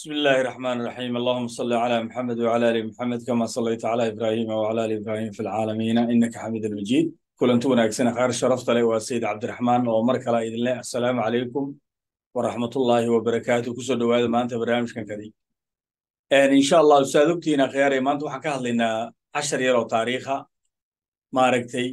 بسم الله الرحمن الرحيم اللهم صل على محمد وعلى ال محمد كما صليت على ابراهيم وعلى ال ابراهيم في العالمين انك حميد مجيد كلنت wanaagsan qaar sharafta leh waa sayid cabdiraxmaan oo mar kale idin leh assalaamu calaykum waraxmatullaahi wabarakaatu kusoo dhowaada maanta barnaamijkan kadi insha allah ustaad ogtihiin akhyaare maanta waxaan ka hadlaynaa cashar yar oo taariikha maaragtay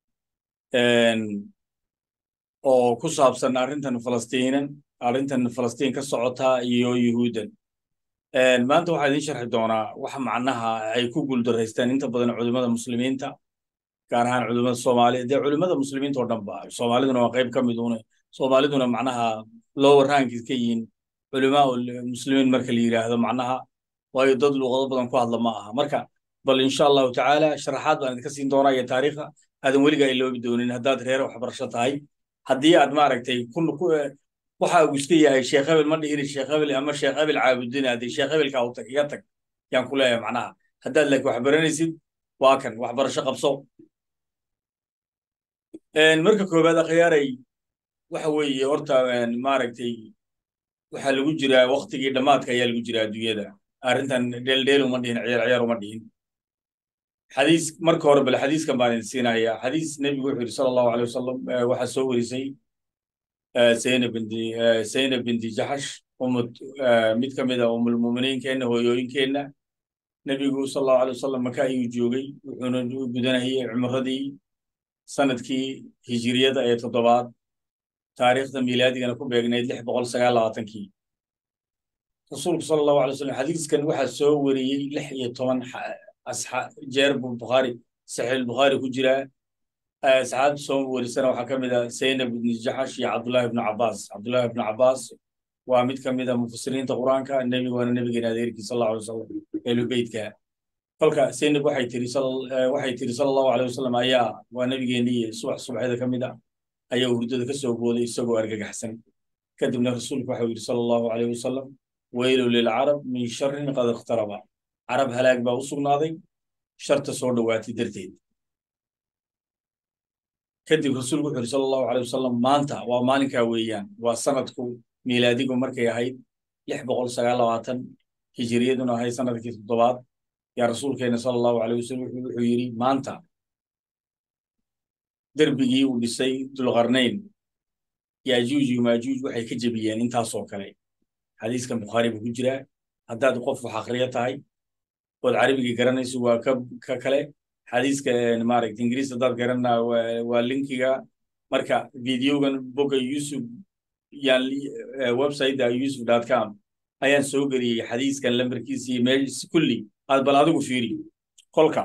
oo ku saabsan arrintan falastiinan arrintan falastiin ka socota iyo yuhuuddan maanta waxaa idiin sharxi doonaa waxa macnaha ay ku guuldaraystaan inta badan culimmada muslimiinta gaar ahaan culimmada soomaaliya dee culimmada muslimiinta oo dhan ba soomaaliduna waa qayb ka mid una soomaaliduna macnaha lower rankis ka yihiin culimaa muslimiin marka la yidhaahdo macnaha waayo dad luuqado badan ku hadla ma aha marka bal insha allahu tacaala sharaxaad baan idinka siin doonaa iyo taariikha aadan weligaa iloobi doonin haddaad reer waxbarasho tahay haddii aad maaragtay waxa uu iska yahay sheekh hebel ma dhihin sheekh hebel ama sheekh hebel caabudin haddii sheekh hebelka u tag iga tag yaan ku leeyahay macnaha haddaad laakiin wax baranaysid waa kan waxbarasho qabso marka koowaad akhyaaray waxa weeye horta maaragtay waxaa lagu jiraa waktigii dhammaadka ayaa lagu jiraa adduunyada arrintan dheeldheel uma dhihin ciyaar ciyaar uma dhihin xadiis marka hore bal xadiiskan baan idin siinayaa xadiis nebigu wuxuu yidhi sala allahu alay wasalam waxaa soo warisay zaynab binti zaynab binti jaxash umad mid ka mid a umulmuuminiinkeenna hooyooyinkeenna nebigu sala allahu alay wasalam maka ayuu joogay wuxuuna gudanayay cumradii sanadkii hijiriyada ee toddobaad taariikhda miilaadigana ku beegnayd lix boqol sagaal labaatankii rasuulku sala allahu alay wasalam xadiiskan waxaa soo wariyey lix iyo toban jeer buu bukhaari saxiix bukhaari ku jiraa asxaabta soo warisana waxaa ka mid ah zaynab ibni jaxash iyo cabdullahi ibnu cabbaas cabdullahi ibnu cabbaas waa mid ka mid a mufasiriinta qur-aanka nebigu waana nebigeena adeerkii sal allahu alay wasalam ehlubeytka kolka zaynab waxay tiri waxay tiri sala allahu alay wasalam ayaa waa nebigeenii subax subaxyada ka mid ah ayaa hurdada ka soo booday isagoo argagaxsan kadibna rasuulku waxau yidhi sala allahu alayh wasalam weylu lilcarab min sharin qad iqtaraba carab halaag baa u sugnaaday sharta soo dhowaatay darteed kadib rasuulku wuxu yidhi sala allahu alay wasalam maanta waa maalinkaa weeyaan waa sanadku miilaadigu markay ahayd lix boqol sagaal labaatan hijiriyaduna ahayd sanadkii toddobaad yaa rasuulkeena sala allahu alay wasalam wuxuu yidhi maanta derbigii uu dhisay dulqarnayn yaajuuj iyo maajuuj waxay ka jebiyeen intaasoo kale xadiiskan bukhaari buu ku jiraa haddaad qof wax akhriyo tahay ood carabigii garanayso waa ka ka kale xadiiska maaragta ingiriis haddaad garanna waa linkiga marka videogan boga yusuf yaan websiteda yusuf dot com ayaan soo geliyey xadiiskan lambarkiisa iyo mees kulli aad bal adigu fiiri kolka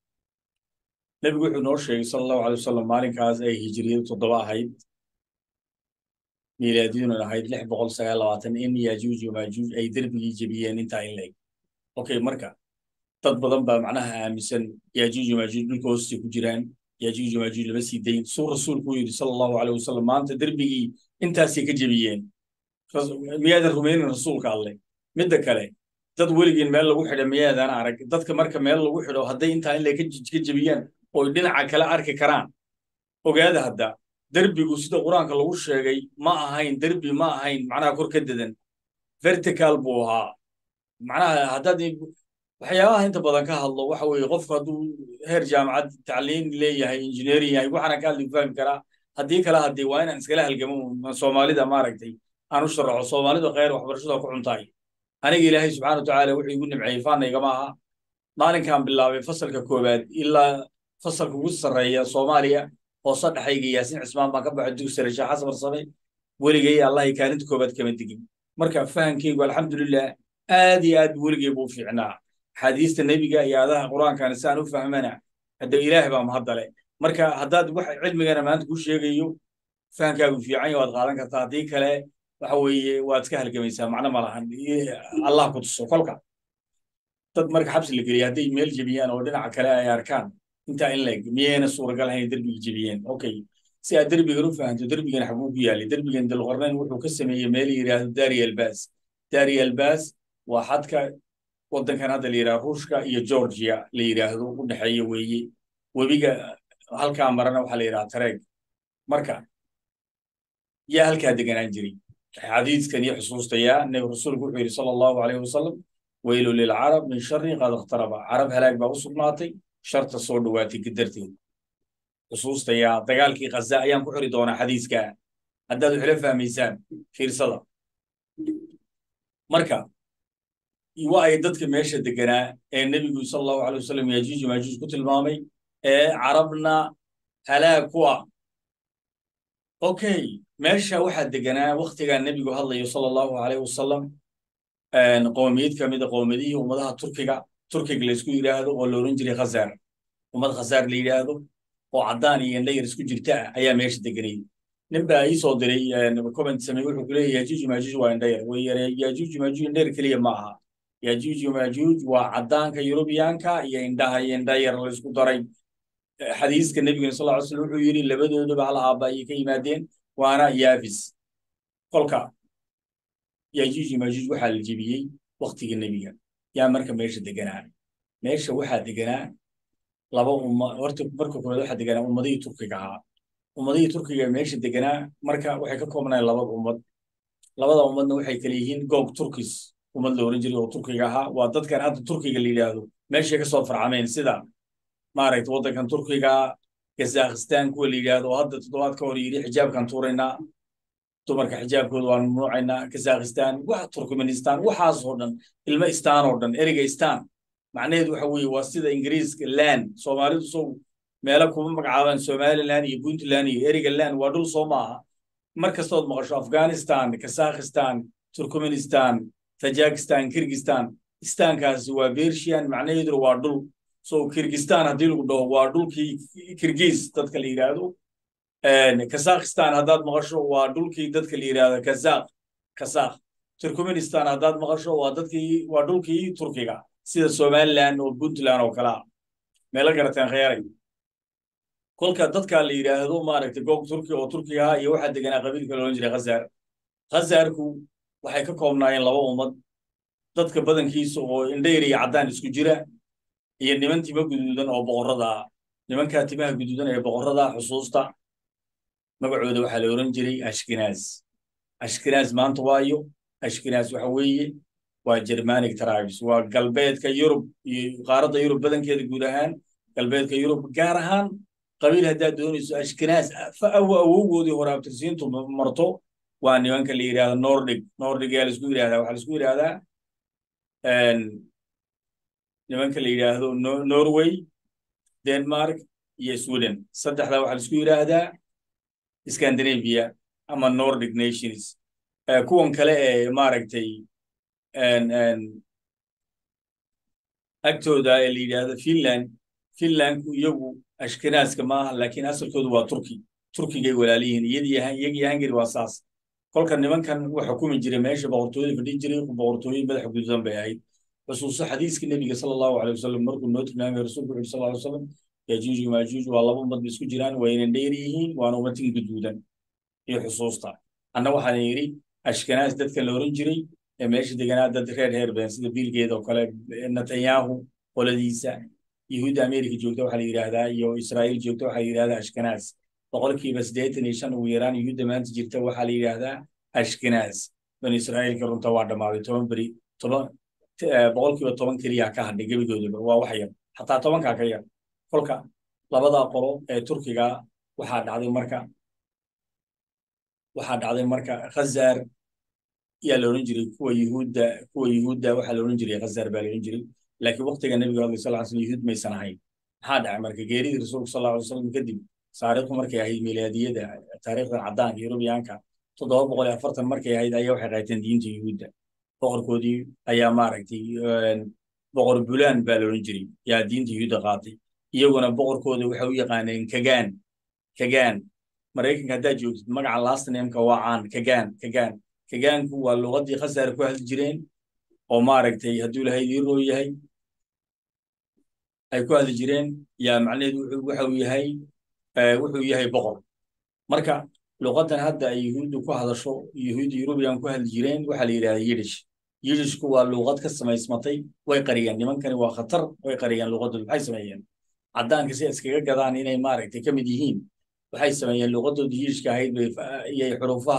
nebigu wuxuu noo sheegay sala allahu alay wasalam maalinkaas ay hijiriyadu toddoba ahayd miilaadiyaduna ahayd lix boqol sagaal labaatan in yaajuuj iyo maajuuj ay derbigii jebiyeen intaa in leeg okay marka dad badan baa macnaha aaminsan yaajuuj iyo maajuuj dhulka hoostay ku jiraan yaajuuj iyo maajuuj lama sii dayn suu rasuulku yidhi sala allahu alay wasalam maanta derbigii intaasay ka jebiyeen miyaadan rumaynin rasuulka alleh midda kale dad weligiin meel lagu xidha miyaadan arag dadka marka meel lagu xidho hadday intaa in leeg ka jebiyaan oy dhinaca kale arki karaan ogaada hadda derbigu sida qur-aanka lagu sheegay ma ahayn derbi ma ahayn macnaha kor ka dedan vertical buu ahaa macnaha haddaad waxyaabaha inta badan ka hadlo waxa weeye qofku hadduu heer jaamacad tacliin leeyahay engineering yahay waxaana ka hadli fahmi karaa haddii kale haddii waa inaan iskala halgamo soomaalida maaragtay aan u sharaxo soomaalidu khayr waxbarashada ku cuntahay aniga ilaahay subxana watacaala wuxuu igu nimceeyey faana igama aha maalinkan bilaabay fasalka koowaad ilaa fasalka ugu sarreeya soomaaliya hoose dhexayga yaasin cismaan baan ka baxay dugsi sare sheekh xasan barsame weligay allahay kaalinta koowaad kama digin marka fahankaygu alxamdulilah aad iyo aad weligay buu fiicnaa axaadiista nebiga iyo adaha qur-aankana si aan u fahmana hadda ilaah baa mahaddale marka haddaad wax cilmigana maanta ku sheegayo fahankaagu fiican waad qaadan kartaa haddii kale waxa weeye waad iska halgamaysaa macno ma lahan allah ku tuso kolka dad marka xabsi la geliya hadday meel jebiyaan oo dhinaca kale ay arkaan intaa in leeg miyayna suuragal ahayn derbiga jebiyeen okay si aad derbigan u fahanto derbigan xaguu ku yaalay derbigan dalqarnayn wuxuu ka sameeyey meel yidhaahdo dari albas dari albas waa xadka waddankan hadda la yidhahdo ruushka iyo georgia la yidhaahdo u dhexeeya weeye webiga halkaa marana waxaa la yidhaha tareeg marka yaa halkaa deganaan jiray xadiidkan iyo xusuustayaa nabi rasuulku wuxuu yidhi sala allahu alayhi wasalam weylu lilcarab min shari qad ikhtaraba carab halaag baa u sugnaatay sharta soo dhowaatay gadarteed xusuustayaa dagaalkii khaza ayaan ku xiri doonaa xadiiska haddaad waxla fahmaysaan fiirsada marka wa ay dadka meesha deganaa ee nebigu sala allahu alay wasalam yajuuj maajuuj ku tilmaamay ee carabna halaag ku ah okay meesha waxaa deganaa waktigaa nebigu hadlayo sala allahu alayh wasalam qoomiyad ka mida qoomiyadihii ummadaha turkiga turkiga laysku yidhaahdo oo la oran jiray khazaar ummad khazaar la yidhaahdo oo caddaan iyo indhayar isku jirta ah ayaa meesha deganay nin baa ii soo diray comment samey wuxuu ku leeyahay yajuuj maajuuj waa indhayar way yare yajuuj maajuuj indhayar keliya ma aha yajuuj maajuuj waa caddaanka yurubiyaanka iyo indhaha iyo indhayar la isku daray xadiiska nebigana sal ly slam wuxuu yidhi labadooduba hal aabba ayay ka yimaadeen waana yaafis kolka yajuuj maajuuj waxaa la jebiyey waktigii nebiga yaa marka meesha deganaa meesha waxaa deganaa laba umma horta marka koowaad waxaa deganaa ummadihii turkiga ahaa ummadihii turkiga meesha deganaa marka waxay ka koobnayen labada ummad labada ummadna waxay kala yihiin goog turkis ummad la oran jiray oo turkiga ahaa waa dadkan hadda turkiga la yidhaahdo meeshay ka soo farcameen sida maaragta waddankan turkiga kazakhistan kuwa la yidhaahdo oo hadda toddobaad ka hor yidhi xijaabkan tuuraynaa dumarka xijaabkooda waan mamnuucaynaa kazakhistan wax turkmenistan waxaasoo dhan ilmo istaan oo dhan ereyga istaan macnaheedu waxa weeye waa sida ingiriiska land soomaalidu sow meelo kuma magacaabaan somaliland iyo puntland iyo ereyga land waa dhul soo maaha mar kastood maqasho afghanistan kazakhistan turkmenistan tajikistan kirgistan istaankaasi waa bershian macnaheeduna waa dhul so kirgistan haddii lagu dhaho waa dhulkii kirgiis dadka la yidhaahdo kazakhistan haddaad maqasho waa dhulkii dadka la yidhaahdo kazak kazak turkmenistan haddaad maqasho waa dadkii waa dhulkii turkiga sida somaliland oo puntland oo kalea meelo garateen khayaaray kolka dadka la yidhaahdo maaragtay goog turki oo turkiga ahaa iyo waxaa deganaa qabiilka loolan jiray khazaar khazaarku waxay ka koobnaayeen laba ummad dadka badankiisa oo indhayr iyo caddaan isku jira iyo niman tima guduudan oo boqorrada nimankaa timaha guduudan ee boqorrada xusuusta magacooda waxaa la oran jiray ashkenaas ashkenaas maanta waayo ashkenaas waxa weeye waa germanic tribes waa galbeedka yurub iyo qaaradda yurub badankeeda guud ahaan galbeedka yurub gaar ahaan qabiil haddaad doonayso ashkenaas awowgoodii hore abtirsiintu marto waa nimanka la yidhahda nordig nordig yaa laisku yidhahdaa waxaa laisku yidhahdaa nimanka la yidhaahdo norway denmark iyo sweden saddexdaa waxaa laisku yidhaahdaa scandinavia ama nordic nations kuwan kale ee maaragtay agtooda ee la yidhaahdo finland finlandku iyagu ashkenaaska maaha laakiin asalkoodu waa turki turkigay walaaliyihiin iyagii hungary waa saas kolka nimankan wax xukumi jiray meesha boqortooyada fadhin jiray boqortooyin madaxa gududan bay ahayd xusuuso xadiiska nebiga sala allahu alay wasalam markuu noo tilmaamay rasuulku wuxu sal alay wasalam yajuuj maajuuj waa laba ummad bay isku jiraan waynan dheer yihiin waana ummadin guduudan iyo xusuusta anna waxaan yidhi ashkenaas dadkan la oran jiray ee meesha deganaa dad reer heer badan sida biilgeeda oo kale netanyahu qoladiisa yahuudda america joogta waxaa la yidhaahdaa iyo israa'iil joogta waxaa la yidhahdaa ashkenaas boqolkiiba siddeetan iyo shan ugu yaraan yuhuudda maanta jirta waxaa la yidhaahdaa ashkenaas bani israa'iilka runta waa dhammaaday toban beri toban boqolkiiba toban keliya ka hadhay gebigoodaba waa wax yar xataa tobankaa ka yar kolka labada qolo ee turkiga waxaa dhacday marka waxaa dhacday marka khazaar yaa la odhan jiray kuwa yuhuudda kuwa yuhuudda waxaa la odhan jiray khazaar baa la odhan jiray laakiin waqtiga nebiga hadlay sal slam yuhuud maysan ahayn maxaa dhacay marka geeridii rasuulka sal alay wasalam kadib taariikhdu markay ahayd milaadiyada taariikhdan caddaanka yurubiyaanka toddoba boqol iyo afartan markay ahayd ayaa waxay qaateen diinta yuhuudda boqorkoodii ayaa maaragtay boqor bulaan baa la odhan jiray yaa diinta yuhuudda qaatay iyaguna boqorkooda waxay u yaqaaneen kagaan kagaan maraykanka haddaad joogtid magaca last nameka waa caan kagaan kagaan kagaanku waa luqaddii khasaar ku hadli jireen oo maaragtay hadduu lahayd iroo yahay ay ku hadli jireen yaa macnaheedu waxa uu yahay wuxuu yahay boqor marka luqaddan hadda ay yuhuuddu ku hadasho yuhuudda yurubiyan ku hadli jireen waxaa la yidhahdaa yidish yidishku waa luqad ka samaysmatay way qariyeen nimankani waa khatar way qariyeen luqaddooda maxay sameeyeen caddaanka si iskaga gadaan inay maaragtay ka mid yihiin waxay sameeyeen luqaddooda yidishka ahayd bay iyay xuruufaha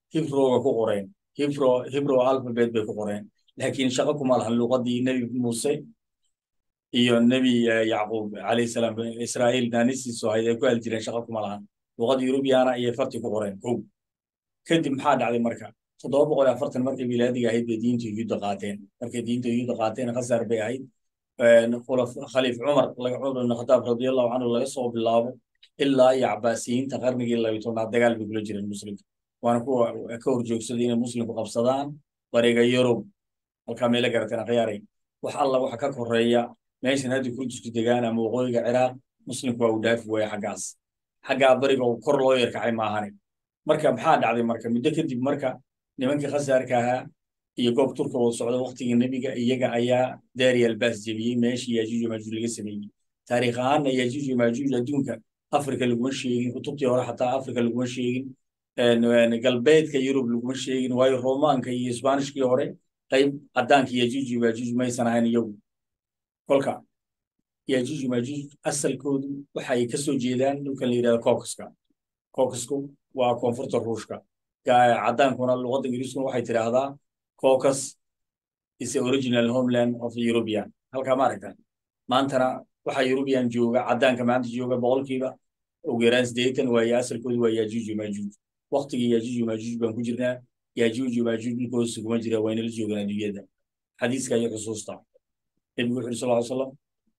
hibrowga ku qoreen hibro hibro alphabet bay ku qoreen laakiin shaqo kuma lahan luqadii nebi muuse iyo nebi yacquub calayhi salaam israa'iil naanisiisu ahayd ay ku heli jireen shaqo kuma lahan luqada yurubiyaana ayay farti ku qoreen kow kadib maxaa dhacday marka toddoba boqol iyo afartan markay milaadiga ahayd bay diinta yuhuudda qaateen markay diinta yuhuudda qaateen khasar bay ahayd khaliif cumar cumar ibn khataab radiallahu canhu laga soo bilaabo ilaa iyo cabaasiyiinta qarnigii labiyi tobnaad dagaal bay kula jireen muslimka waana kuwa ka horjoogsaday inay muslimku qabsadaan bariga yurub halkaa meela garateen akhyaaray wax alla waxa ka koreeya meeshan hadda kurdisku degaan ama waqooyiga ciraaq muslimku waa uu dhaafi waaya xaggaas xaggaa bariga uu kor loo yarkacay maahane marka maxaa dhacday marka muddo kadib marka nimankii khasaarka ahaa iyo goob turka wada socda waktigii nebiga iyaga ayaa daari albaas jebiyey meeshii yajuuj maajuuj laga sameeyey taariikh ahaanna yajuuj maajuuj adduunka afrika laguma sheegin kutubtii hore xataa afrika laguma sheegin galbeedka yurub laguma sheegin waayo romaanka iyo isbaanishkii hore qayb caddaanka yajuuj maajuuj maysan ahayn iyagu kolka yajuuj maajuuj asalkoodu waxay ka soo jeedaan dhulkan la yidhahdo caucaska caucasku waa koonfurta ruushka caddaankuna luqadda ingiriiskuna waxay tidhaahdaa caucus is the original homeland of the European. Halkaa ma aragtaan. Maantana waxaa European jooga, caddaanka maanta jooga boqolkiiba ugu yaraan siddeetan waaye asalkoodu waa Yajuuj iyo Maajuuj. Waqtigii Yajuuj iyo Maajuuj baan ku jirnaa. Yajuuj iyo Maajuuj dhulkooda kuma jira waa inala joogaan adduunyada. Xadiiska iyo xusuusta. Nabigu wuxuu yidhi sallallahu alayhi wasallam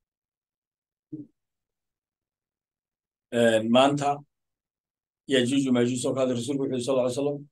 maanta Yajuuj iyo Maajuuj soo kaada rasuulku wuxuu yidhi sallallahu alayhi wasallam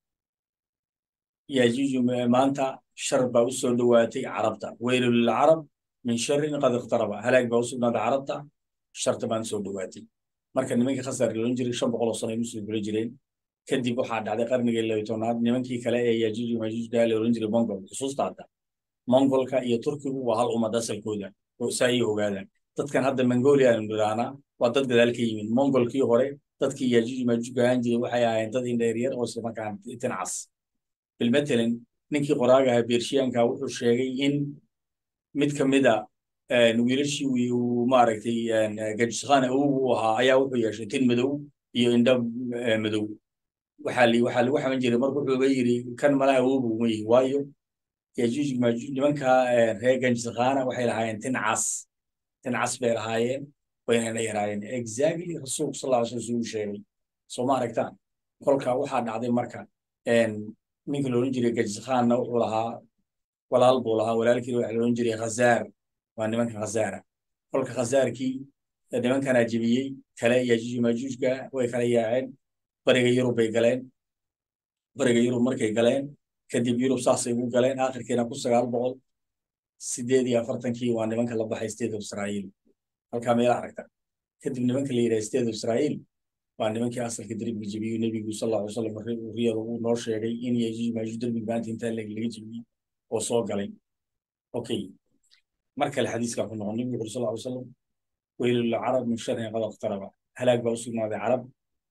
yajuuj maanta shar baa u soo dhowaatay carabta weylu lilcarab min sharin qad iqtaraba halaag baa u sugnaaday carabta sharta baan soo dhowaatay marka nimankii khasar loon jiray shan boqol oo sano ay muslim kula jireen kadib waxaa dhacday qarnigii labiyi tobnaad nimankii kale ee yajuuj majuuj gaa la oran jiray mongol xusuusta hadda mongolka iyo turkigu waa hal ummad asalkooda saa ay ogaadaan dadkan hadda mongolia aanu nidhahnaa waa dad gadaal ka yimid mongolkii hore dadkii yajuuj majuuj gahaan jiray waxay ahaayeen dad indheeryar oo isla markaan tincas bilmatalan ninkii qoraagaha beershiyaanka wuxuu sheegay in mid ka mida wiilashii uu maaragtay gajisqaan awowgu u ahaa ayaa wuxuu yeeshay tin madow iyo indho madow waxaa li waxaa lagu xaman jiray marka wuxuuba yidhi kan malaha awowgu uma yihi waayo yajuuj majuuj nimanka reer gajisqaana waxay lahaayeen tin cas tin cas bay lahaayeen wayna la yaraayeen exactly rasuulku sal alla slam uu sheegay soo ma aragtaan kolka waxaa dhacday marka ninka la odhan jiray gajisqaanna wuxuu lahaa walaal buu lahaa walaalkiina waxa la odhan jiray khazaar waa nimanka khazaara kolka khazaarkii nimankanaa jebiyey kale yajuuj majuujka way kala yaaceen bariga yurub bay galeen bariga yurub markay galeen kadib yurub saasay ugu galeen aakhirkiina ku sagaal boqol sideed iyo afartankii waa nimanka la baxay state of israa'iil halkaa meela aragta kadib nimanka la yidhaha state of israa'iil waa nimankii asalka derbiga jebiyey nebigu sal alla alay slam riyada uu noo sheegay in yajuuj maajuuj derbiga maanta intaa laga jebiyey oo soo galay okay mar kale xadiiskaa ku noqon nebigu wuxuu sal alla alay slam weylu lilcarab min sharin qad iqtaraba halaag baa u sugnaaday carab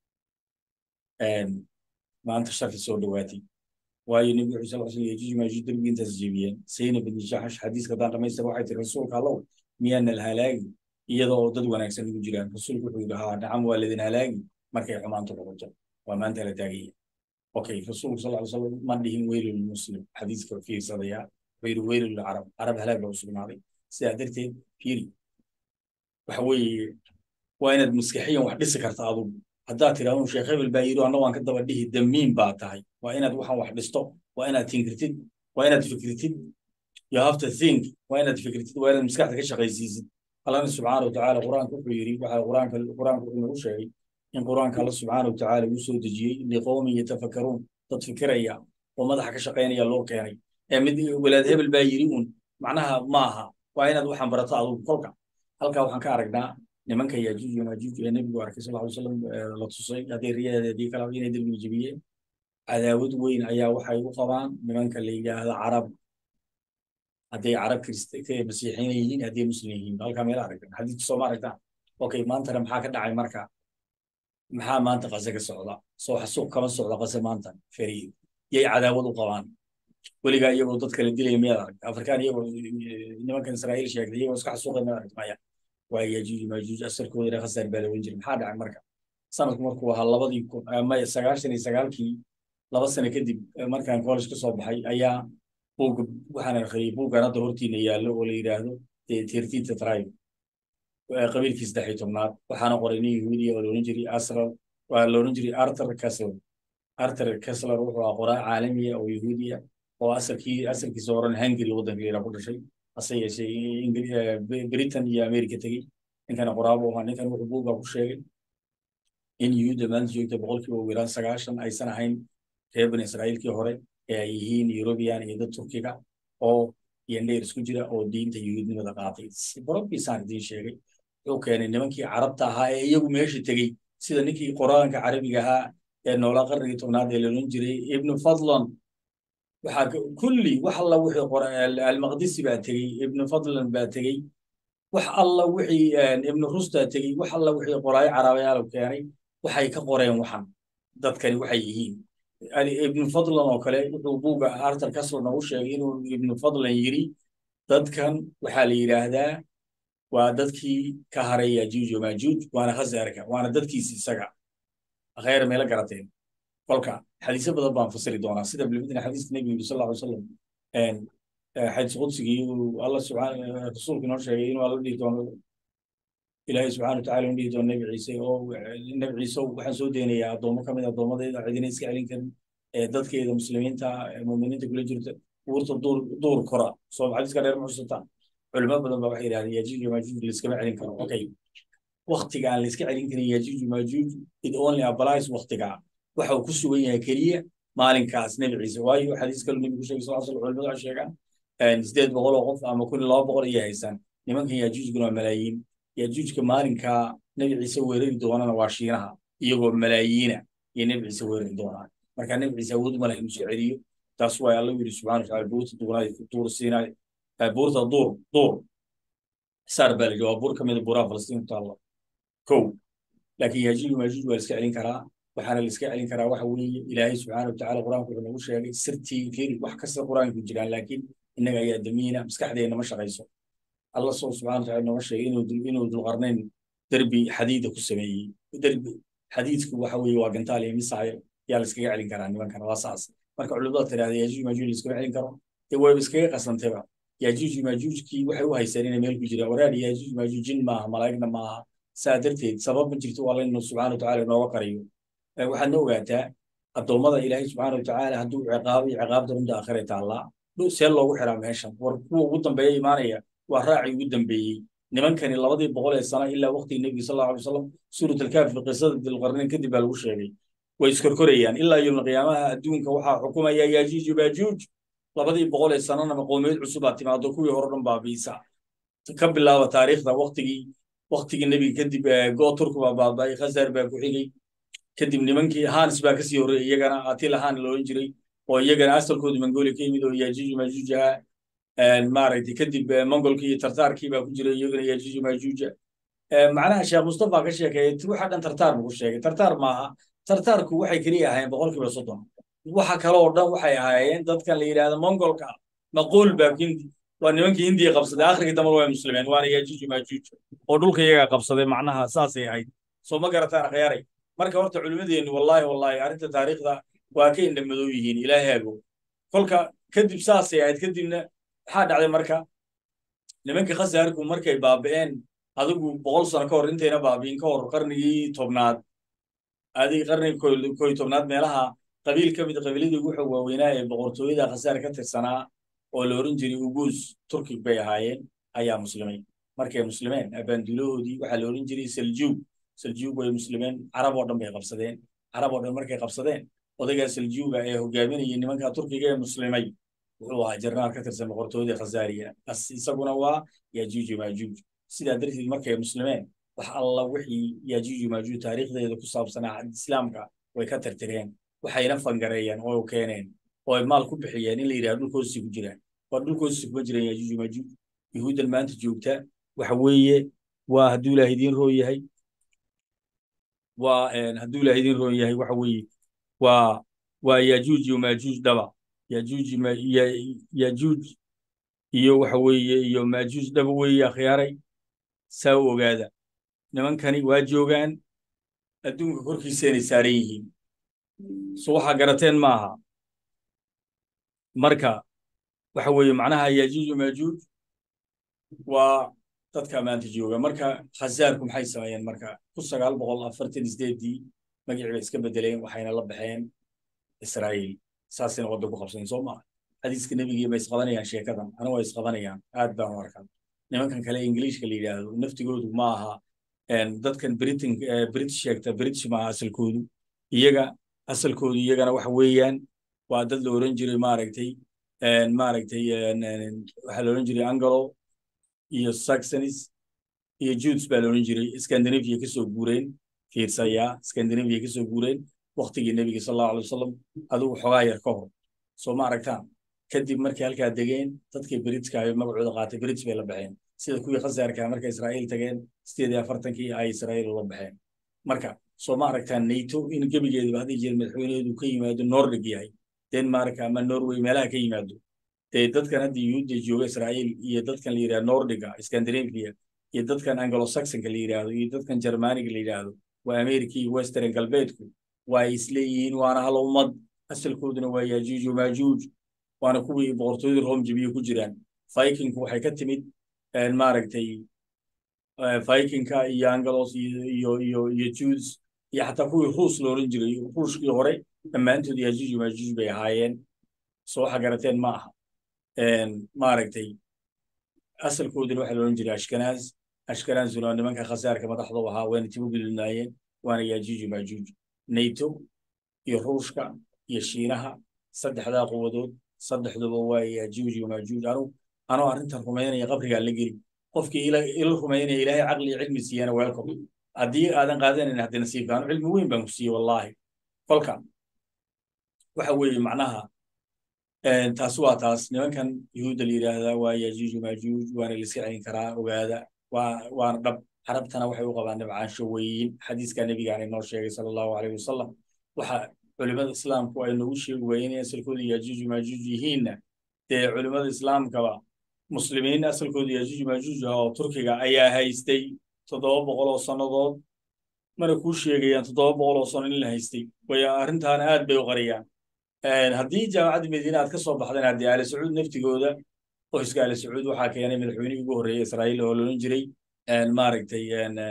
maanta sharki soo dhowaatay waayo nebigu wuxuu sal slam yajuuj maajuuj derbiga intaas jebiyeen sayna bin jaxash xadiiska haddaan dhamaystir waxay tiri rasuulka allow miyaana la halaagi iyadoo dad wanaagsan ugu jiraan rasuulku wuxuu yidhi haa nacam waa ladin halaagi markay xumaantu noqoto waa maanta la taagaya okay rasuulku sal ly slam ma dhihin weylu lmuslim xadiiska fiirsadaya wuxuu yidhi weylu lilcarab carab halaag baa u sugnaaday sidaa darteed fiiri waxa weeye waa inaad maskaxiyan wax dhisi karta adugu haddaad tidhaahdo sheekh hebel baa yidhi anna waan ka daba dhihi damiin baa tahay waa inaad waxaan wax dhisto waa inaad tinkirtid waa inaad fikritid you have to think waa inaad fikritid waa inaad maskaxda ka shaqaysiisid allana subxaana watacaala qur-aanka wuxuu yidhi waxaa qur-aanka qur-aanka wuxuu nagu sheegay in qur-aanka alla subxaana watacaala uu soo dejiyey liqowmin yatafakkaruun dad fikiraya oo madaxa ka shaqaynaya loo keenay ee mid walaad hebel baa yidhi uun macnaha ma aha waa inaad waxaan barato adugu kolka halkaa waxaan ka aragnaa nimanka yajuuj iyo maajuuj ee nebigu arkay sal ly slam la tusay haddii riyadeeda haddii kale inay derbiga jebiyeen cadaawad weyn ayaa waxay u qabaan nimanka la yidhaahda carab hadday carab masiixiin yihiin hadday muslim yihiin halkaa meel aragtan xadiidku sooma aragtaan okay maantana maxaa ka dhacay marka maxaa maanta qase ka socda soo xasuuq kama socda qase maanta fariid yay cadaawad u qabaan weligaa iyagoo dad kala dilaya miyaad aragta afrikaan iyagoo nimankan israa'iil sheegtay iyagoo iska xasuuqay miyaad aragta maya waa yajuuj maajuuj asalkooda ila khasaar baa la oran jiray maxaa dhacay marka sanadku markuu ahaa labadii kun maya sagaashan iyo sagaalkii laba sano kadib markaan college ka soo baxay ayaa buugga waxaan akhriyey buuggan hadda hortiina yaallo oo la yidhaahdo thirteenth tribe qabiilkii saddex iyo tobnaad waxaana qoray nin yahuudiya oo loodhan jiray asrar waa loodhan jiray arthur kessler arthur kessler wuxuu ah qoraa caalamiya oo yahuudiya oo asalkii asalkiisa horan hungary waddanka yara ku dhashay hase yeeshee britain iyo america tegey ninkana qoraabo ahaa ninkan wuxuu buugga ku sheegay in yuhuudda maanta joogta boqolkiiba ugu yaraan sagaashan aysan ahayn reer bani israa'iilkii hore ee ay yihiin yurubiyan iyo dad turkiga oo yandheer isku jira oo diinta yuhuudnimada qaatay borobiisaan idiin sheegay wuxuu keenay nimankii carabta ahaa ee iyagu meesha tegey sida ninkii quraanka carabiga ahaa ee noolaa qarnigii tobnaad ee loodhan jiray ibnu fadlan waxaa kulli wax alla wixii almaqdisi baa tegey ibnu fadlan baa tegey wax alla wixii ibnu rustaa tegey wax alla wixii qoraayo carabayaal keenay waxay ka qoreen waxan dadkani waxay yihiin ibnu fadlan oo kale wuxuu buugga arthur kasler noogu sheegay inuu ibnu fadlan yiri dadkan waxaa la yidhaahdaa waa dadkii ka haray yajuuj majuuj waana khazarka waana dadkiisi isaga khayr meela garateen kolka xadiisyo badan baan fasiri doonaa sida bilmidna xadiiska nebiga yiri sal alla alay wasalam xadiis qudsigii alla subxaan rasuulku inoo sheegay inuu alla dhihi doono ilaahay subxaana watacaala inu dhihi doono nebi ciise oo nebi ciise waxaan soo deynayaa addoommo ka mid addoommadeeda cidina iska celin karin ee dadkeeda muslimiinta muuminiinta kula jirta buurta duur duur kora soo xadiiska dheer ma xusataa culimo badan baa waxay yidhahdeen yajuuj majuuj layskama celin karo okay waktiga aan layska celin karin yajuuj majuuj it only applies waktiga waxa uu ku sugan yahay keliya maalinkaas nebi ciise waayo xadiis kale nebigu sheegay sal slam culimadu waxay sheegaan sideed boqol oo qof ama kun iyo laba boqol ayay haysaan nimankan yajuujguna waa malaayiin yajuujka maalinkaa nebi ciise weerari doonana waa shiinaha iyagoo malaayiina iyo nebi ciise weerari doonaa marka nebi ciise awood ma leh inuu soo celiyo taas waa alla yidhi subxana wataala buurta duunaay duur siinaay buurta duur duur saar baa la yidhi waa buur ka mida buuraha falastiin ku taalla kow laakiin yajuuj majuuj waa la iska celin karaa waxaana la iska celin karaa waxa weeye ilaahay subxaana watacaala qur-aanku wuxuu nagu sheegay sirtii fiiri wax kasta qur-aanku jiraan laakiin innaga ayaa damiina maskaxdeena ma shaqayso alla soo subxana wataala nooga sheegay inuu inuu dulqarnayn derbi xadiida ku sameeyey derbi xadiidku waxa weeye waa gantaal iyo misaayo yaa la iskaga celin karaa nimankan waa saas marka culimada tirahda yajuuj majuuj la iskama celin karo dee wayba iskaga qasantayba yajuuj majuujkii waxay u haysteen inay meel ku jiraan waraari yajuuj majuuj jin maaha malaa'igna maaha saa darteed sabab ma jirto waa laynu subxana watacaala inooga qariyo waxaadna ogaataa addoommada ilaahay subxaana watacaala hadduu ciqaabo iyo ciqaabta runta aakhire taallaa see loogu xiraa meeshan war kuwa ugu dambeeya imaanaya waa raacii ugu dambeeyey nimankani labadii boqol ee sano ilaa waqtigii nebiga sal allahu alay wasalam suurat alkaafi qisada dilqarnayn kadib baa lagu sheegay way iskorkorayaan ilaa yowma qiyaamaha adduunka waxaa xukumaya yajuuj majuuj labadii boqol ee sanana maqoomiyeed cusubaa timaado kuwii hore dhan baabiisa ka bilaaba taariikhda waqtigii waqtigii nebiga kadib go turku baa baaba'ay khazar baa ku xigay kadib nimankii hans baa kasii horreeyay iyagana atila han loolan jiray oo iyagana asalkoodu mongolia ka yimid oo yajuuj majuuj ahaa maaragtay kadib mongolkii iyo tartaarkii baa ku jiray iyagana yajuuj majuuja macnaha sheekh mustafa ka sheekeeyay waxa dhan tartaar buu ku sheegay tartaar maaha tartaarku waxay keliya ahaayeen boqolkiiba soddon waxa kale oo dhan waxay ahaayeen dadkan la yidhahdo mongolka maquul baa hindi waa nimankii hindiya qabsaday akhrigii dambe waa muslimeen waana yajuuj majuuj oo dhulka iyagaa qabsaday macnaha saasay ahayd soo ma garataan akhyaaray marka horta culimmadeennu wallaahi wallaahi arrinta taariikhda waa ka indhamadow yihiin ilaahaago kolka kadib saasay ahayd kadibna maxaa dhacday marka nimankii khasaarku markay baaba'een adigu boqol sano ka hor intayna baabi'in ka hor qarnigii tobnaad adig qarnigii koy tobnaad meelaha qabiil ka mid qabiiladii ugu xog waaweynaa ee boqortooyada khasaar ka tirsanaa oo la oran jiray uguus turkig bay ahaayeen ayaa muslimay markay muslimeen abaanduulahoodii waxaa la oran jiray saljuug saljuug way muslimeen carab oo dhan bay qabsadeen carab oo dhan markay qabsadeen odaygaa saljuuga ee hogaaminaya nimanka turkiga ee muslimay wuxuu ahaa jarnaal ka tirsan boqortooyadii khazaariya bas isaguna waa yajuuj majuuj sidaa darteed markay muslimeen wax alla wixii yajuuj majuuj taariikhdeeda ku saabsanaa islaamka way ka tirtireen waxayna fangareeyeen oo keeneen oo ay maal ku bixiyeen in la yidhaha dhulkoosii ku jiraan waa dhulkoosii kuma jiraan yajuuj majuuj yuhuuddan maanta joogta waxa weeye waa hadduu ilaah idiin roo yahay waa hadduu ilaah idiin roon yahay waxa weeye waa waa yajuuj iyo majuuj dhaba yajuuj yajuuj iyo waxa weeye iyo majuuj dhaba weeye akhyaaray saa u ogaada nimankani waa joogaan adduunka korkiisa inay saaran yihiin so waxaa garateen maaha marka waxa weeye macnaha yajuuj maajuuj waa dadka maanta jooga marka khazaarku maxay sameeyeen marka kun sagaal boqol afartan sideedii magacii bay iska bedeleen waxayna la baxeen israa'iil saasina wadda ku qabsan soo maa xadiiska nebigii bay isqabanayaan sheekadan ana waa isqabanayaan aad baan u arkan nimankan kale ingiliishka la yidhaahdo naftigoodu ma aha dadkan britain british sheegta british maaha asalkoodu iyaga asalkoodu iyagana waxa weeyaan waa dad la oran jiray maaragtay maaragtay waxaa la oran jiray angalo iyo saxonis iyo judes baa la oran jiray scandinavia kasoo guureen fiirsaya scandinavia kasoo guureen waktigii nebiga sal allahu alay wasalam adigu xogaa yar ka hor soo ma aragtaan kadib markay halkaa degeen dadkii britska ay magacooda qaatay brits bay la baxeen sida kuwii khasaarka markay israa'iil tageen sideed iyo afartankii ay israa'iil ula baxeen marka soo ma aragtaan nato in gebigeedaba haddii jeer madaxweyneedu ka yimaado nordig yahay denmark ama norway meelaha ka yimaado dee dadkan hadda yuhuudda jooga israa'iil iyo dadkan la yidhahdo nordiga scandinavia iyo dadkan anglo saxonka la yidhaahdo iyo dadkan germaniga la yidhaahdo waa america iyo western galbeedku waa ay isleeyihiin waana hal ummad asalkooduna waa yajuuj maajuuj waana kuwii boqortooyadii rom jabiye ku jiraan vikingku waxay ka timid maaragtay vikingka iyo angelos iyo iyo iyo iyo judes iyo xataa kuwii ruus la oran jiray ruushkii hore dhammaantood yajuuj maajuuj bay ahaayeen soo waxa garateen ma aha maaragtay asalkooduna waxaa la oran jiray ashkanaaz ashkanaazuna nimanka khasaarka madaxdu ahaa wayna tibu gelinaayeen waana yajuuj maajuuj nato iyo ruushka iyo shiinaha saddexdaa quwadood saddexduba waa yajuuj maajuuj anu anoo arrintan rumaynaya qabrigaa la geli qofkii ila rumaynaya ilaahay caqli iyo cilmi siiyana welcome haddii aadan qaadanayn haddii nasiibka anu cilmi weyn baan ku siiyey wallaahi kolka waxa weeye macnaha taas waa taas nimankan yuhuudda la yidhaahdaa waa yajuuj maajuuj waana la iska celin karaa ogaada waa waana dhab carabtana waxay u qabaan dhibcaansho weyn xadiiska nebigaana inoo sheegay sala allahu aleyh wasalam waxa culimada islaamku ay noogu sheegi waayeen in asalkooda yajuuj maajuuj yihiinna dee culimada islaamkaba muslimiin asalkooda yajuuj maajuuj ah oo turkiga ayaa haystay toddoba boqol oo sannadood mana kuu sheegayaan toddoba boqol oo sano in la haystay way arrintaana aad bay u qariyaan haddii jaamacadda madiine aad ka soo baxdeen haddii aali sacuud naftigooda qoyska aali sacuud waxaa keenay madaxweynihii ugu horreeyay israa'iil oo loolan jiray maaragtay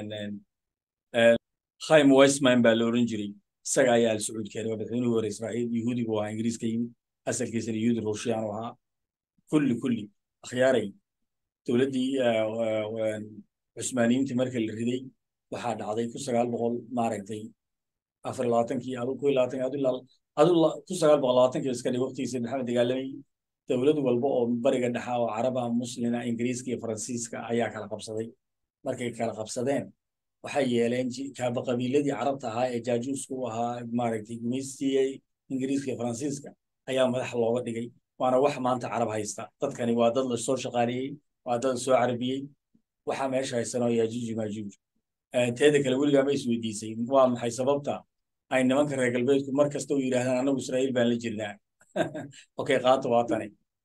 khaim weisman baa la oran jiray isaga ayaa aali sacuud keenay waa madaxweynihii hore israa'iil yuhuudi buu ahaa ingiriis ka yimid asalkiisana yuhuudi ruushiyaan u ahaa kulli kulli akhyaaray dowladdii cusmaaniyiintii marka la riday waxaa dhacday kun sagaal boqol maaragtay afar labaatankii adu ku labaatan adu adu kun sagaal boqol labaatankii iska dhig waqtigiisa maxamed dagaalamay dowlad walba oo bariga dhexa oo caraba muslina ingiriiska iyo faransiiska ayaa kala qabsaday markay kala qabsadeen waxay yeeleen kaaba qabiiladii carabta ahaa ee jaajuuska u ahaa maaragtay gumaystiyey ingiriiska iyo faransiiska ayaa madax looga dhigay waana wax maanta carab haysta dadkani waa dad lasoo shaqaaleeyey waa dad lasoo carabiyey waxaa meesha haysanoo yaajuuj maajuuj teeda kale weligaa ma isweydiisay waa maxay sababta ay nimanka reer galbeedku mar kasta u yidhaahdaan annagu israa'iil baan la jirnaa okay qaata waa tani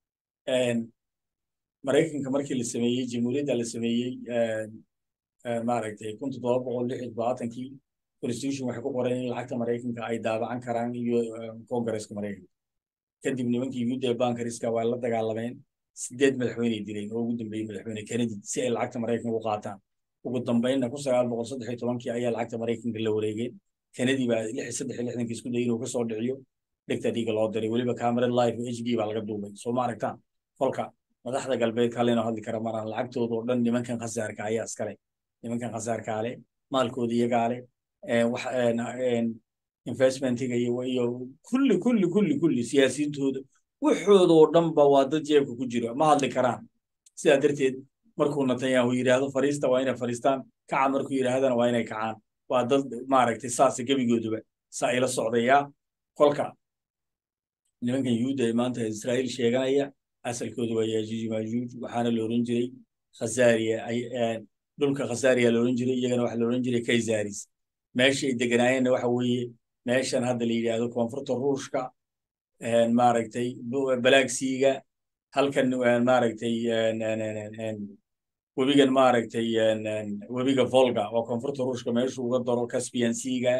maraykanka markii la sameeyey jamhuuriyadda la sameeyey maaragtay kun toddoba boqol lix iyo todobaatankii constitution waxay ku qoreen in lacagta maraykanka ay daabacan karaan iyo congaresska maraykanka kadib nimankii yuhuudda ee bankariska waa la dagaalameen sideed madaxweyney dileen oo ugu dambeeyey madaxweyne kennedy si ay lacagta maraykanka u qaataan ugu dambeynna kun sagaal boqol saddex iyo tobankii ayaa lacagta maraykanka la wareegeen kennedy baa lix saddex iyo lixdankii isku dayay inuu ka soo dhiciyo dhigta dhiiga loo diray weliba cameron live h d baa laga duubay soo ma aragtaan kolka madaxda galbeedka halleynoo hadli kara maraan lacagtooda oo dhan nimankan khasaarka ayaa iskale nimankan khasaarkaa leh maalkooda iyagaa leh investmentiga iyo iyo kulli kulli kulli kulli siyaasiyintooda waxooda oo dhanba waa dad jeebka ku jira ma hadli karaan sidaa darteed markuu netanyahu yidhaahdo fariista waa inay fariistaan kaca markuu yidhaahdana waa inay kacaan waa dad maaragtay saasa gebigooduba saa ila socdayaa kolka nimankan yuhuudda ee maanta israa'iil sheeganaya asalkooda waa yaajuuj maajuuj waxaana la oran jiray khazaariya dhulka khazaariya la oran jiray iyagana waxa la oran jiray kayzaris meesha ay deganaayeenna waxa weeye meeshan hadda la yidhaahdo koonfurta ruushka maaragtay balaagsiiga halkan maaragtay webigan maaragtay webiga volga oo koonfurta ruushka meeshu uga daro caspian seaga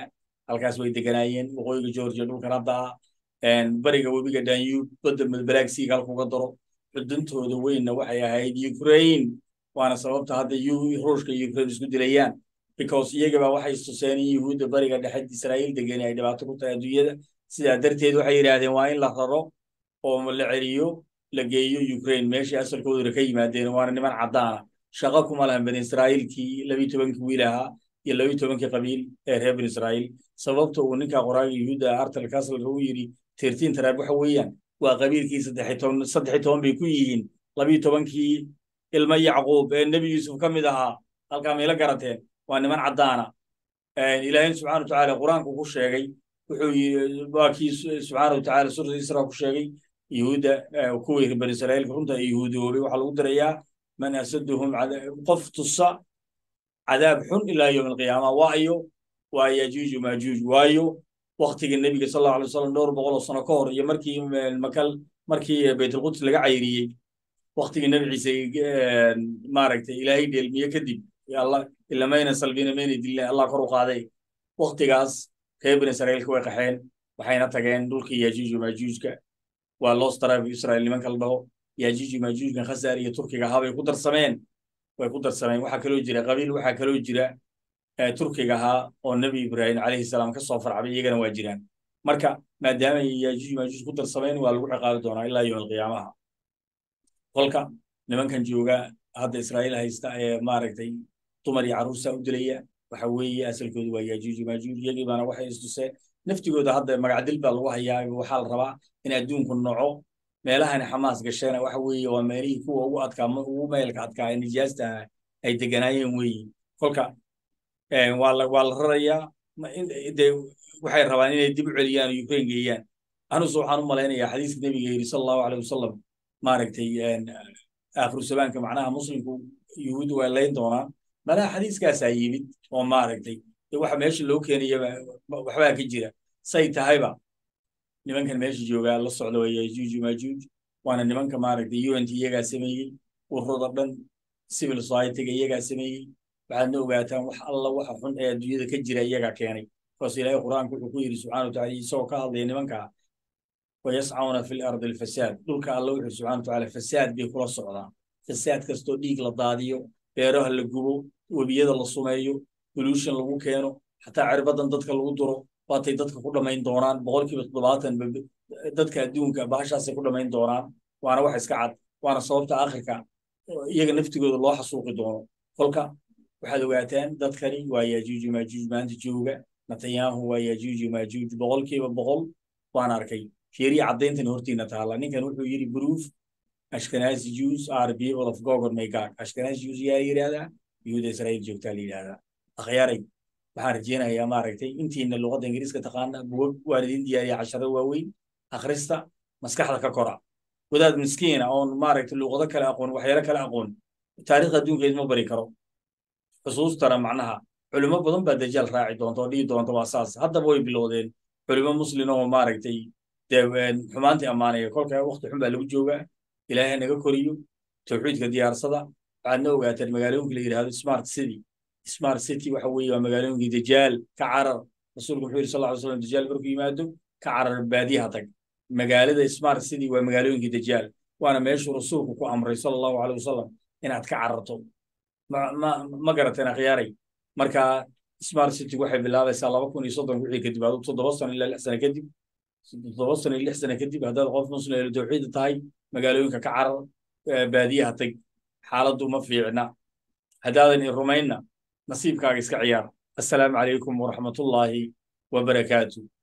halkaas way deganaayeen waqooyiga georgia dhulkan hadda bariga webiga danube badda balagsiga halkuga daro xuduntooda weynna waxay ahayd ukraine waana sababta hadda ruushka iyo ukraine isku dilayaan because iyagaba waxay istuseen in yuhuudda bariga dhexe israa'iil degani ay dhibaato ku tahay adduunyada sidaa darteed waxay yidhaahdeen waa in la raro oo la celiyo la geeyo ukraine meeshii asalkooduna ka yimaadeen waana niman caddaana shaqo kuma lahan bani israa'iilkii labiyi tobankii wiil ahaa iyo labiyi tobankii qabiil ee reer bani israa'iil sababta uu ninka qoraaga yuhuudda artel castle uu yidhi tirtiin taraab waxa weeyaan waa qabiilkii saddex toban saddex toban bay ku yihiin labiyi tobankii ilmo yacquub ee nebi yuusuf ka mid ahaa halkaa mayla garateen waa niman caddaana ilaahayna subxana watacaala qur-aanku ku sheegay wuxuu yii waa kii subxaana watacaala suurata isra ku sheegay yuhuudda kuwii reer bani israa'iilka runta yuhuudoobay waxaa lagu dirayaa man asaduhum qof tusa cadaab xun ilaa yowm alqiyaama waayo waa yajuuju maajuuj waayo waktigii nebiga sal allahu alay wasalam dhowr boqol oo sano ka hor iyo markii makal markii baytulquds laga cayriyey waktigii nebi ciise maaragtay ilaahay dheelmiye kadib allah ilamayna salbina mayna dilna allah kor u qaaday waktigaas reer bani israa'iilka way qaxeen waxayna tageen dhulkii yajuuju maajuujka waa lost tribe israel nimanka la dhaho yajuuju maajuujkan khasaar iyo turkiga ahaa bay ku darsameen way ku darsameen waxaa kaloo jira qabiil waxaa kaloo jira turkiga ahaa oo nebi ibraahim calayhi salaam ka soo farcabay iyagana waa jiraan marka maadaama yajuuj maajuuj ku darsameen waa lagu ciqaabi doonaa ilaa yowm alqiyaamaha kolka nimankan jooga hadda israa'iil haysta ee maaragtay dumar iyo carruursaa u dilaya waxa weeye asalkoodu waa yajuuj maajuuj iyagii baana waxay istuseen naftigooda hadda magacdil baa lagu hayaa waxaa la rabaa in adduunku noco meelahani xamaas gasheena waxa weeye waa meelihii kuwa ugu adkaa ugu meelka adkaa ee nijaasta ay deganaayeen weeye kolka waa la waa la rarayaa de waxay rabaan inay dib u celiyaan oo ukraine geeyaan anuse waxaan u malaynayaa xadiiska nebiga yidhi sala allahu aleyh wasalam maaragtay aakhiru zamaanka macnaha muslimku yuhuuddu waa layn doonaan malaha xadiiskaasaa yimid oo maaragtay waxa meesha loo keenayaba waxbaa ka jira say tahayba nimankan meesha joogaa la socda waa yajuuj maajuuj waana nimanka maaragtay unt iyagaa sameeyey ururada dhan civil societyga iyagaa sameeyey waxaadna ogaataan wax alla waxa xun ee adduunyada ka jira iyagaa keenay kaas ilaahay qur-aanku wuxuu ku yidhi subxana wataala isagoo ka hadlaya nimankaa wayascauna fi lardi alfasaad dhulka alla wuxuu subxana watacaala fasaad bay kula socdaan fasaad kastoo dhiig la daadiyo beeraha la gubo webiyada la sumeeyo pollution lagu keeno xataa cirbadan dadka lagu duro waatay dadka ku dhammayn doonaan boqolkiiba toddobaatan dadka adduunka bahashaasay ku dhammayn doonaan waana wax iska cad waana sababta akhirka iyaga naftigooda loo xasuuqi doono kolka waxaad ogaataan dadkani waa yajuuj maajuuj maanta jooga netanyahu waa yajuuj maajuuj boqolkiiba boqol waan arkay fiiriya caddayntan hortiina taala ninkan wuxuu yidhi proof ashkenazi jews are people of gog and magog ashkenazi jews yaa yidhahdaa yuhuuda israa'iil joogtaa la yidhahdaa akhyaaray waxaan rajeynayaa maaragtay intiina luqadda ingiriiska taqaana bugag waan idin diyaariya casharo waaweyn akhrista maskaxda ka kora wadaad miskiina oon maaragtay luqado kale aqoon waxyaalo kale aqoon taariikhda adduunka idma bari karo xusuustana macnaha culimo badan baa dajaal raaci doonta oo dhihi doonta waa saas haddaba way bilowdeen culimo muslin oo maaragtay dee xumaantii ammaanaya kolka wakti xun baa lagu joogaa ilaahay naga koriyo tawxiidka diyaarsada waxaadna ogaataan magaalooyinka la yidhahdo smart city smart city waxa weeye waa magaalooyinkii dajaal ka carar rasuulku wuxuu yidhi sal lla ly slam dajaal markuu yimaado ka carar baadiyaha tag magaalada smart city waa magaalooyinkii dajaal waana meeshuu rasuulku ku amray sala allahu aleyh wasalam inaad ka cararto ma ma ma garateen akhyaaray marka smart city waxay bilaabaysaa laba kun iyo soddon wixii kadib adu toddoba sano ilaa lix sano kadib toddoba sano iyo lix sano kadib haddaad qof muslim ee tawxiida tahay magaalooyinka ka carar baadiyaha tag xaaladdu ma fiicna haddaadan i rumaynna nasiibkaaga iska ciyaar assalaamu calaykum waraxmatullaahi wabarakaatu